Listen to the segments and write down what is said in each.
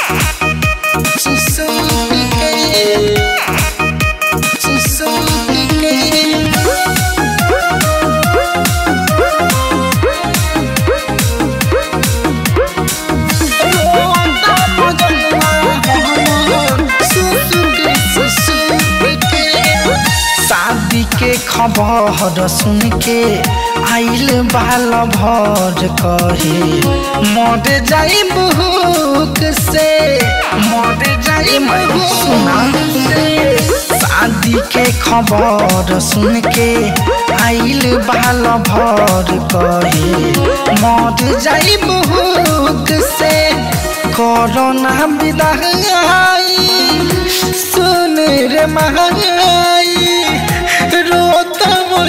शादी के खबर सुन के आइल बाल भर कहे मर जाई भूख से मर जाई सुना से शादी के खबर सुन के आइल बाल भर कहे मर जाई भूख से कोरोना विदाई सुन रे महाई रोता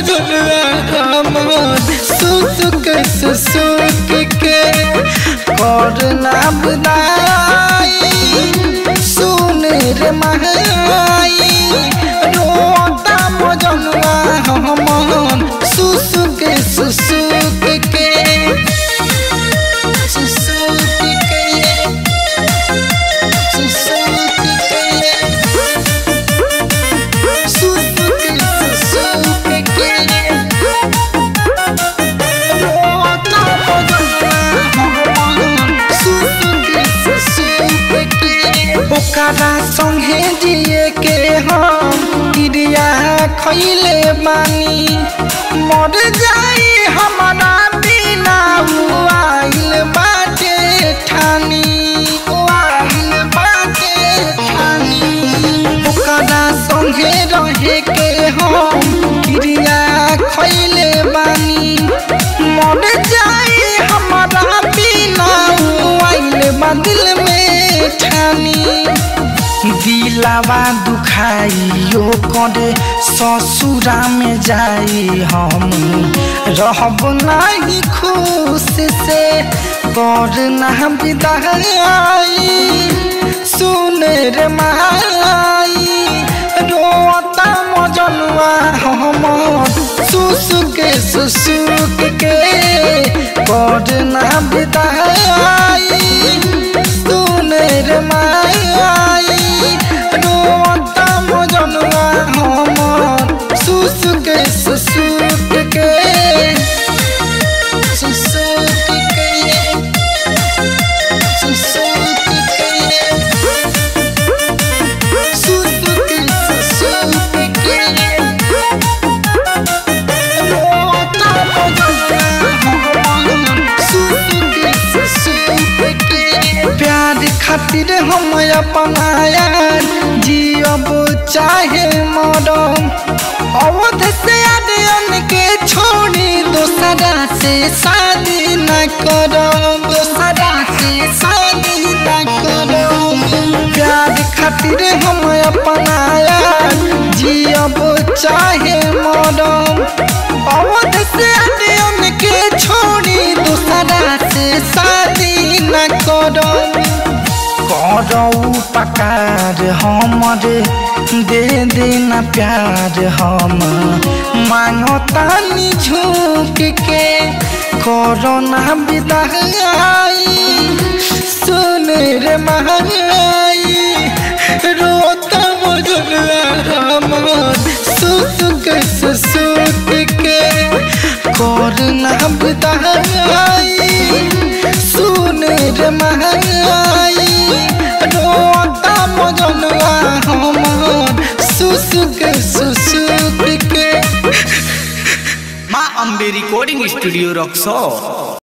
मजनवा सुसुक सुसुक के कोरोना विदाई सुन रे महाई रोता मजनवा हमन सुसुक सुसुक के सुसुक के ओकरा संगे जिए के हम क्रिया खैले बानी मर जाई हमारा बिना आइल बाटे ठानी आइल बाटे ठानी ओकरा संगे रहे के हम क्रिया खैले बानी मर जाई हमारा बिना आइल बा दिल में ठानी दिलावा दुखाइयो करे ससुरा में जाई हम रहब नहीं खुश से कर ना विदाई सुन रे माई रोता मजनुआ हम सुसुक सुसुक के कर ना विदाई सुन रे माई रोता मजनुआ हम सुसुक सुसुक के सुसुक के सुसुक के सुसुक सुसुक के रोता मजनुआ हम सुसुक सुसुक के प्यार खातिर हम अपना यार जियब चाहे मरम अवध से आदयन के छोड़ी दोसरा से शादी न करम दोसरा से शादी न करम प्यार खातिर हम अपना यार जियब चाहे मरम अवध से आदयन के छोड़ी दोसरा से शादी न करम करऊ पकार हमरे दे देना प्यार हम मांगतानी झुक के कोरोना विदाई सुन रे महाई रोता मजनुआ हमर सुसुक सुसुक के कोरोना विदाई सुन रे महाई रोता मजनुआ हमर सुसुक सुसुक के माँ अम्बे रिकॉर्डिंग स्टूडियो रक्सौर